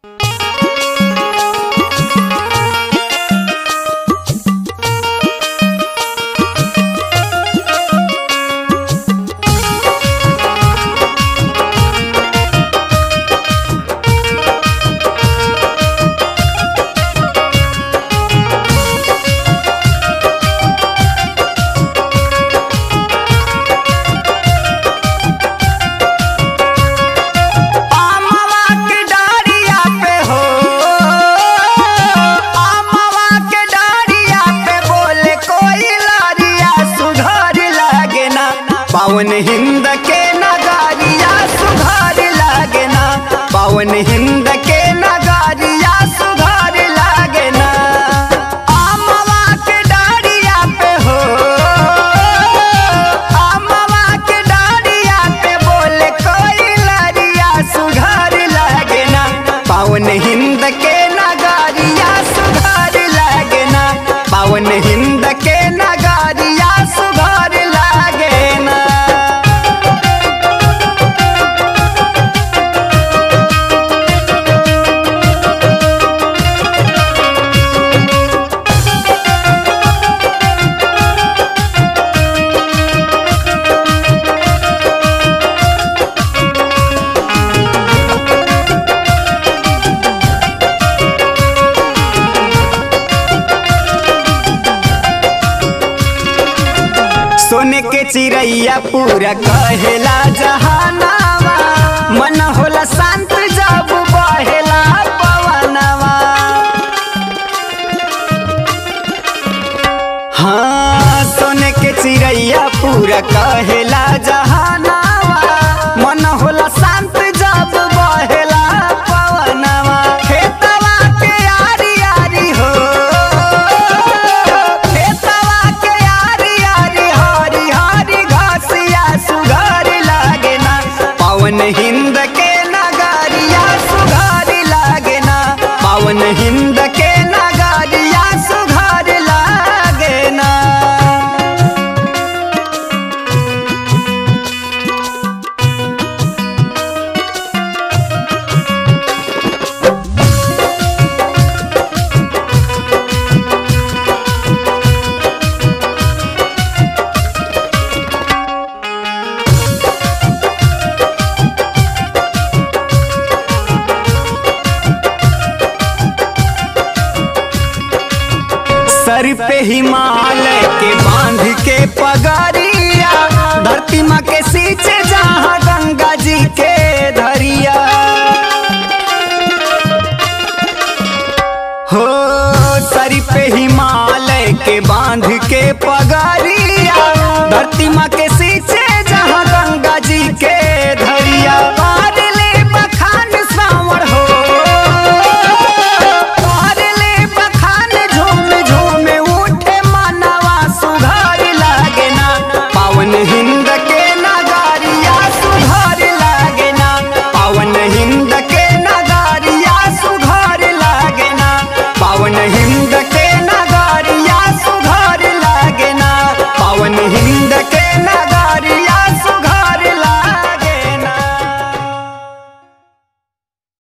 पावन हिंद के नगारिया सुधार लागे ना पावन हिंद के नगारिया सुधार लागे ना आमवा के डारिया पे हो आमवा के डारिया पे बोले कोई लरिया सुधार लागे ना पावन हिंद के नगारिया सुधार लागे ना पावन हिंद के नगारिया सुधार लागे ना सोने के चिड़ैया पूरा कहेला जहानावा मन होला शांत जब बहेला पवनवा हाँ सोने के चिड़ैया पूरा कहेला जहानावा मन होला शांत जब बहेला पवनवा खेतवा के आरी आरी हो खेतवा के आरी आरी हरी हरी घासिया सुघर लागे ना पावन हिंद के नगारिया सुघर लागे ना पावन हिंद के नगारिया सुघर लागे ना सर पे हिमालय के बांध के पगरिया धरती माँ के सींचे जहाँ गंगा जी के धरिया हो सर पे हिमालय के बांध के पगरिया धरती माँ के